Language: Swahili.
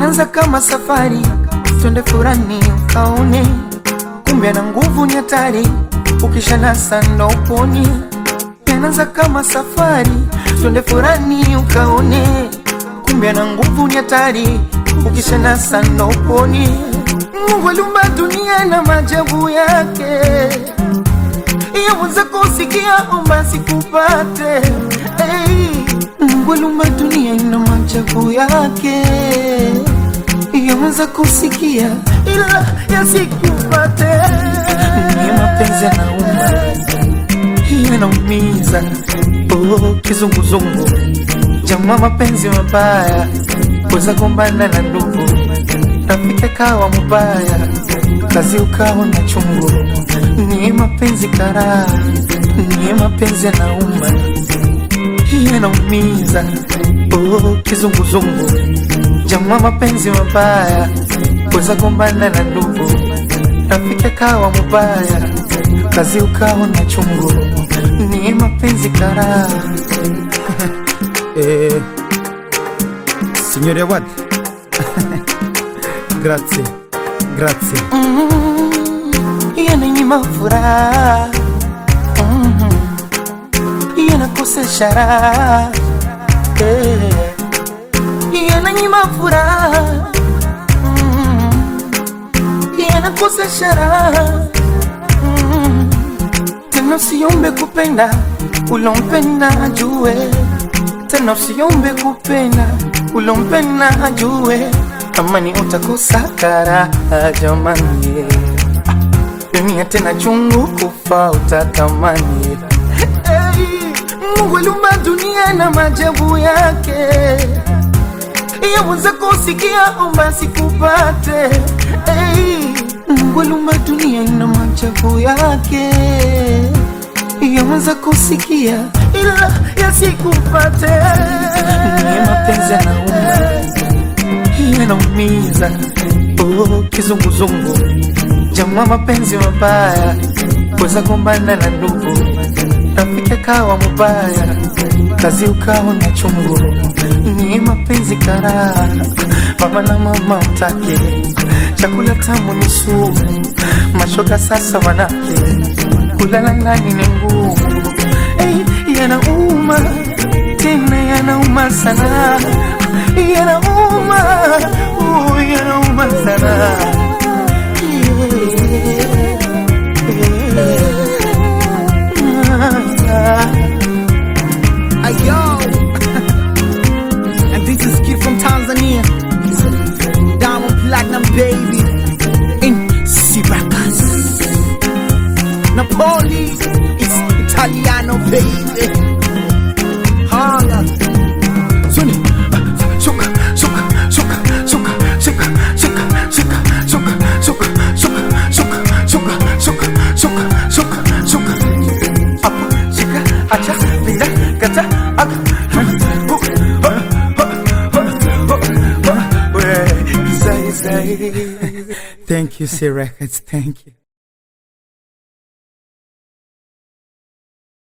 Inaanza kama safari, twende furani ukaone, kumbe na nguvu ni hatari, ukishanasa ndo uponi. Inaanza kama safari, twende furani ukaone, kumbe na nguvu ni hatari, ukishanasa ndo uponi. Mungu aliumba dunia na maajabu yake, yaweza kusikia omba sikupate. Hey, Mungu aliumba dunia na maajabu yake, yaweza kusikia ila yasikupate. Ni mapenzi yanauma, yanaumiza, oh, kizunguzungu, jamaa, mapenzi mabaya, weza gombana na ndugu rafiki kawa mubaya, kazi ukawa na chungu. Ni mapenzi karaa, ni mapenzi yanauma, yanaumiza, oh, kizunguzungu, jamaa, mapenzi mabaya, weza gombana na ndugu, rafiki kawa mubaya, kazi ukawa na chungu. Ni mapenzi karaa. Eh, signore Awad grazie grazie yananyima furaha Mhm. yanakosesha raha Eh. yananyima furaha Mhm. yanakosesha raha Mhm. tena usiombe kupenda ulompenda ajue tena usiombe kupenda ulompenda ajue amani utakosa karaha jamani dunia tena chungu kufa utatamani hey, Mungu aliumba dunia na maajabu yake yaweza kusikia omba sikupate hey, Mungu aliumba dunia na maajabu yake yaweza kusikia ila yasikupate ni mapenzi yanauma yanaumiza oh, kizunguzungu jamaa mapenzi mabaya weza gombana na ndugu rafiki kawa mubaya kazi ukawa na chungu ni mapenzi karaa baba na mama utake chakula tamu ni sumu mashoga sasa wanake kulala ndani ni ngumu hey, yanauma tena yanauma sana yanauma uh, yanauma sana Ayo And this is kid from Tanzania Diamond Platinum baby In Syracuse Napoli It's Italiano baby Holla Sunny Shuka Shuka Shuka Shuka Shuka Shuka Shuka Shuka Shuka Shuka Shuka Shuka Shuka Shuka Shuka Apo, shika, acha, pinda, kata, ak, hu, ha, ha, ha, ha, ha, we, zai, zai. Thank you, C Records. Thank you.